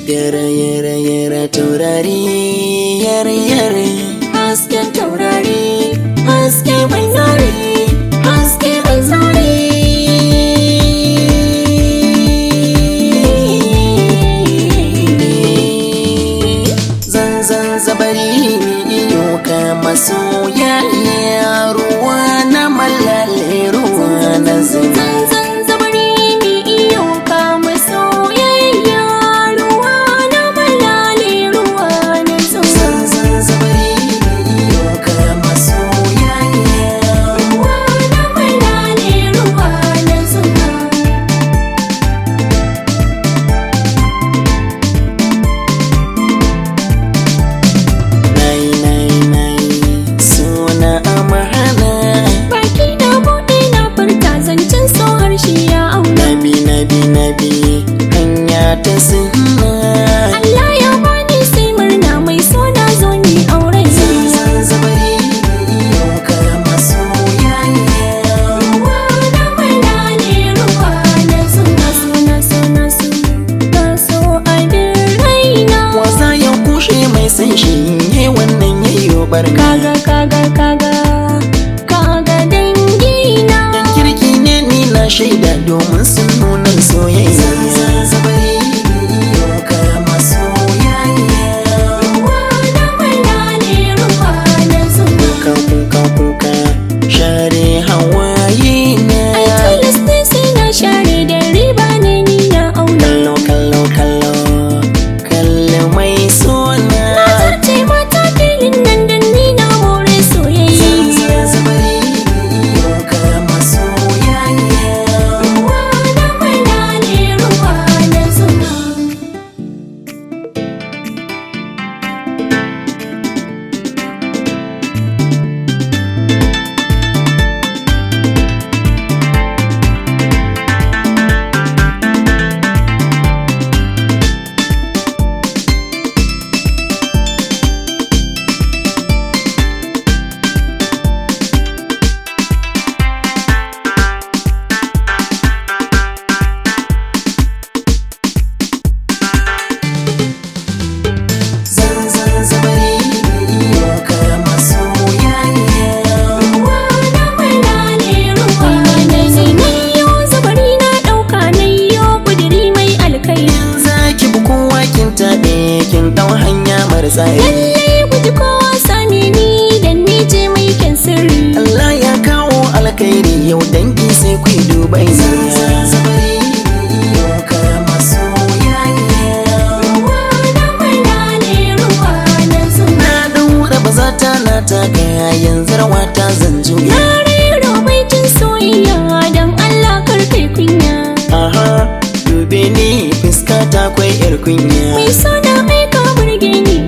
yare yare yare taurari yare yare hasken taurari haske mai zare haske mai zare zan zan zabari iyo ka masoya ruwa na malale ruwa na zan Zanzan zabari ni iyo kama soyayya ruwa na malale ruwa na zuwa zan zan zabari iyo ka masoya ruwa na malale ruwa na zuwa nai nai nai suna amahana Baki na buɗe na furta zancen so harshe ya auna nabi nabi nabi hanya ta sunna Allah ya bani sai murna mai so na zo ni auren zan zabari iyo ka masoya ruwa na malale ruwa na zuwa suna suna suna so abin raina wasa ya kushe mai san shi yi wannan yayyo barka kaga kaga kaga kaga dangina dan kirki ne ni na shaida domin sun nuna soyayya zabari iyo ka masoya ruwa na malale ruwa na zuwa kuka kuka kuka share hawaye na ai tilas ne sai na share da riba ne ni na auna kallo kallo kallo kallo mai suna zarce mata filin nan da ni na more soyayya zabari iyo ka masoya ruwa na malale ruwa na zuwa zan zan zabari iyo ka masoya ruwa na malale ruwa na zuwa yau zabari na ɗauka na yau kudiri mai alkairi zaki bi kowa kin taɓe kin ɗau hanya mara tsari Lallai guji kowa same ni dan ni ce mai kyan sirri. Allah ya kawo alkhairi yau dangi sai ku yi duba zabari iyo ka masoya Ruwa na malale ruwa na zuwa. na ɗaura ba za ta na taka yanzu rawa ta zan juya Na rero baitin soyayya dan Allah kar kai kunya. aha dube ni fuska ta kwai yar kunya Mai so na aika burge ni